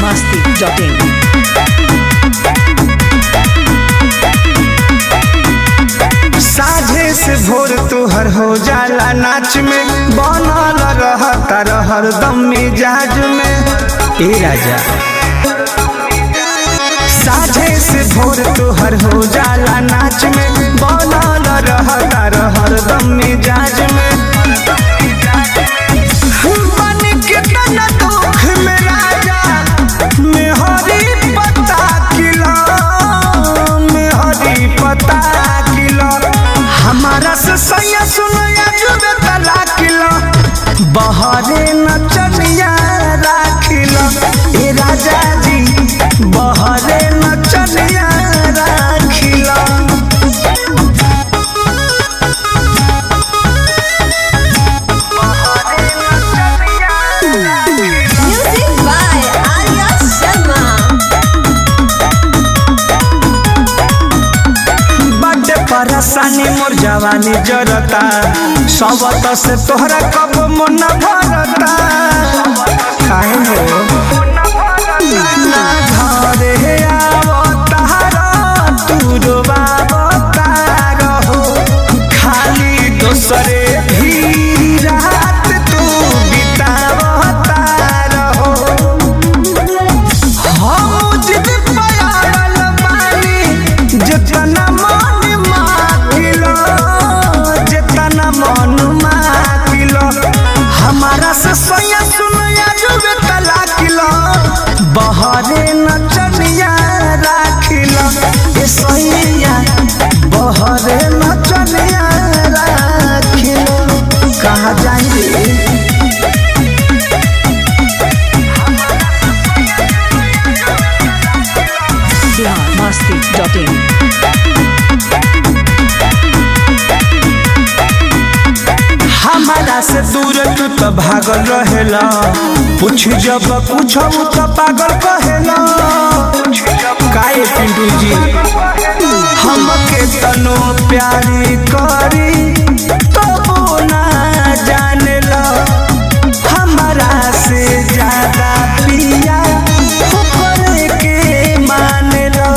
biharmasti.in साझे से भोर तोहर हो जाला नाच में बनल रहता हरदम मिजाज में ए राजा साझे से भोर तोहर हो जाला नाच में बनल रहता हरदम मिजाज में बन के तना दुख में राजा मेहरी पता किला मेहरी पता किला हमारा से सैया सुनया जुबे तला किला बहरे नचनिया राखिला ए राजा जी बहरे नचनिया राखिला Music by Arya Sharma. बड्डे परेशानी मोर जवानी जरता सबत से तोहरा कब मन भरता काहे हो ना घरे आवतार तू रोवावतार हो खाली दोसरे भी रात तू बितावतार हो हम जिद पयाल बानी जितना मन माकिलो जितना मन माकिलो हमारा से सोया सुनया जुबे तला किलो बहरे नचनिया राखिलो ए सोया बहरे नचनिया राखिलो कहाँ जाएंगे biharmasti.in हमारा से दूर तू तो भागल रहेला पूछ जब पूछब तो पागल कहेला काहे पिंटू जी हमके तनो प्यारी करी तो ना जानेला हमारा से ज्यादा पिया ऊपर के मानेला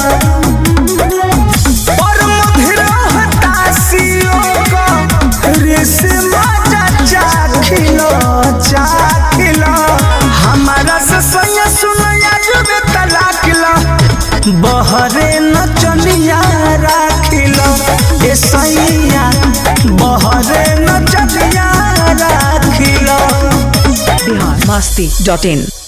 और मधुर हताशियों को रेशमा चाखिलो चाखिलो हमारा से सैया सुनया जुबे तलाकिलो बहरे नचनिया राखिलो ए सैया बहरे नचनिया राखिलो biharmasti.in